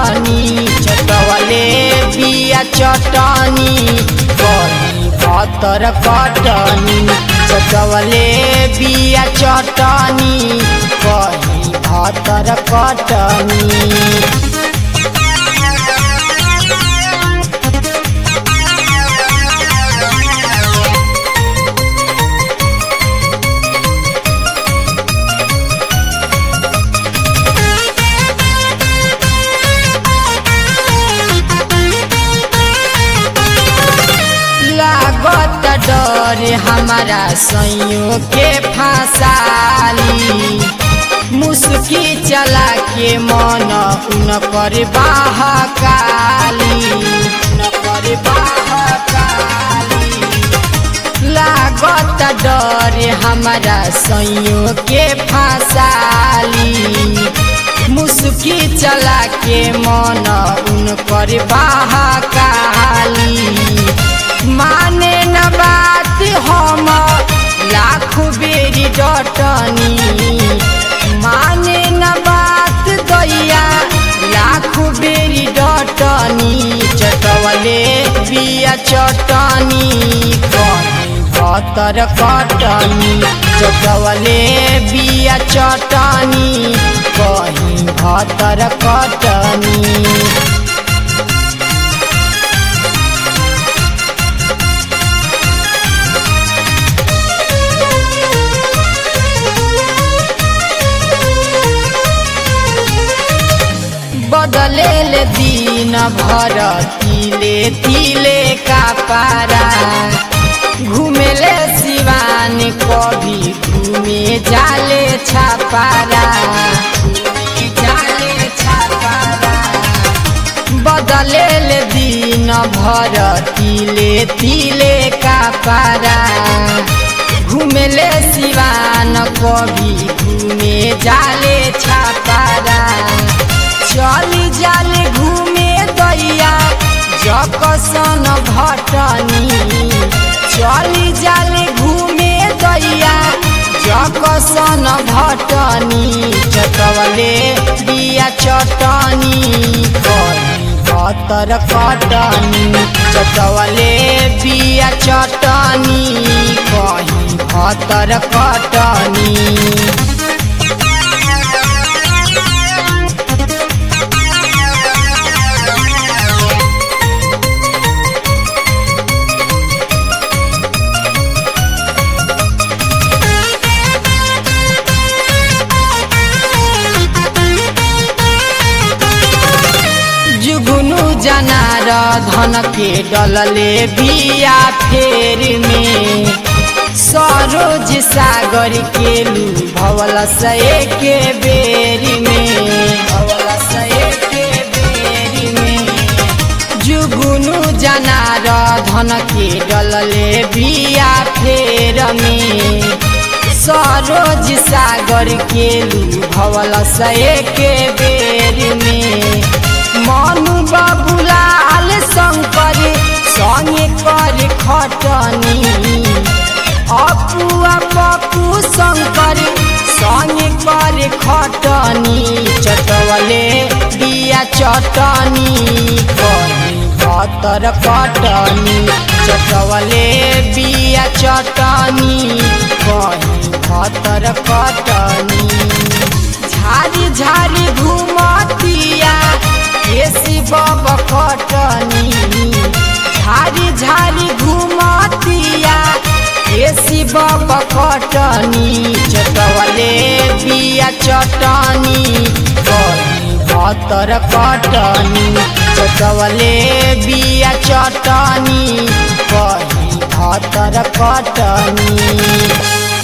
कटनी चटवले बिया चटनी कही भतर कटनी चटवले बिया चटनी कही भतर कटनी लागत डर हमारा सैयों के फसाली मुस्की चला के मन उन कर बहकाली उन कर बहकाली लागत डर हमारा सैयों के फसाली मुस्की चला के मन उन कर बहकाली माने न बात हम लाख बेरी डटनी माने न बात दैया लाख बेरी डटनी चटवले बिया चटनी कहीं भतर कटनी चटवले बिया चटनी कहीं भतर कटनी बदले ले दिन भर तिले तिले का पारा घूमेले सिवान कभी घूमे जाले छापारा घूमे जाले छापारा बदले ले दिन भर तिले तिले का पारा घूमेले सिवान कभी घूमे जाले छापारा चली जाले घूमे दैया जकसन भटनी चली जाले घूमे दैया जकसन भटनी चटवले बिया चटनी कही भतर कटनी चटवले बिया चटनी कही भतर कटनी जुगुनु जनार धन के डलले बिया फेर में सरोज सागर के लू भवल सए के बेरी में भवल सए के बेरी में जुगुनु जनार धन के डलले बिया फेर में सरोज सागर के लू भवल सए के बेरी में मनु बाबुलाल शंकर संगे कर खटनी अपुआ पप्पू शंकर संगे कर खटनी चटवले बिया चटनी कही भतर कटनी चटवले बिया चटनी कही भतर कटनी झारी झारी घुमतिया केसी बब कटनी झारी झारी घुमतिया केसी बब कटनी चटवले बिया चटनी कही भतर कटनी चटवले बिया चटनी कही भतर कटनी